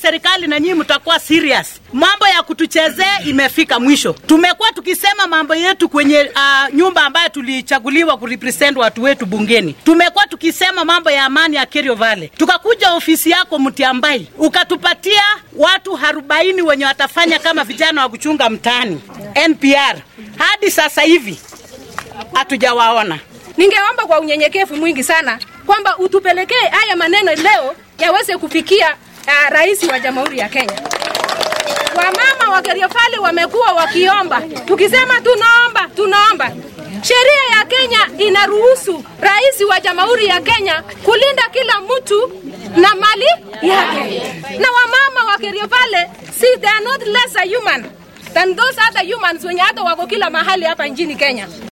serikali na nyinyi mtakuwa serious. Mambo ya kutuchezea imefika mwisho. Tumekuwa tukisema mambo yetu kwenye uh, nyumba ambayo tulichaguliwa kurepresent watu wetu bungeni. Tumekuwa tukisema mambo ya amani ya Kerio Valley. Tukakuja ofisi yako Mtiambai, ukatupatia watu arobaini wenye watafanya kama vijana wa kuchunga mtaani NPR. Hadi sasa hivi hatujawaona. Ningeomba kwa unyenyekevu mwingi sana kwamba utupelekee haya maneno leo yaweze kufikia uh, rais wa Jamhuri ya Kenya. Wamama wa Kerio Valley wamekuwa wakiomba, tukisema tunaomba, tunaomba. Sheria ya Kenya inaruhusu rais wa Jamhuri ya Kenya kulinda kila mtu na mali yake, na wamama wa Kerio Valley si they are not less a human than those other humans wenye hata wako kila mahali hapa nchini Kenya.